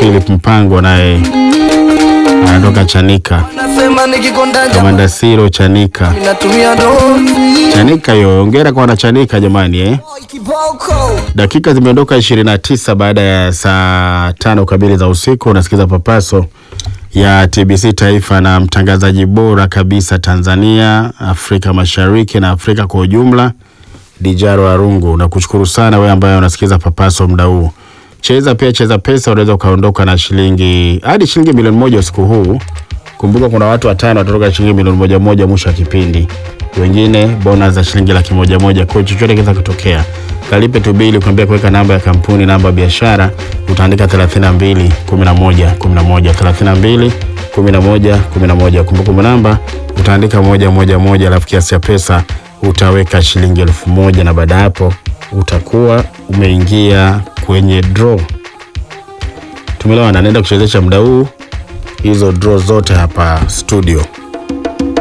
Philip Mpango naye anatoka Chanika. Nasema nikikonda Kamanda Siro Chanika. natumia dozi Chanika hiyo, hongera kwa wanachanika jamani eh. kiboko Dakika zimeondoka 29 baada ya saa tano kamili za usiku. Unasikiza papaso ya TBC Taifa na mtangazaji bora kabisa Tanzania, Afrika Mashariki na Afrika kwa ujumla, Dijaro Arungu. Nakushukuru sana wewe ambaye unasikiza papaso muda huu. Cheza pia, cheza pesa, unaweza ukaondoka na shilingi hadi shilingi milioni moja usiku huu. Kumbuka kuna watu watano watatoka shilingi milioni moja moja mwisho wa kipindi, wengine bonus za shilingi laki moja moja. Kwa hiyo chochote kinaweza kutokea. Kalipe tu bili, kuambia kuweka namba ya kampuni, namba ya biashara, utaandika 32 11 11 32 11 11. Kumbukumbu namba utaandika moja moja moja, alafu kiasi cha pesa utaweka shilingi elfu moja na baada ya hapo utakuwa umeingia kwenye draw. Tumeelewana, naenda kuchezesha muda huu hizo draw zote hapa studio.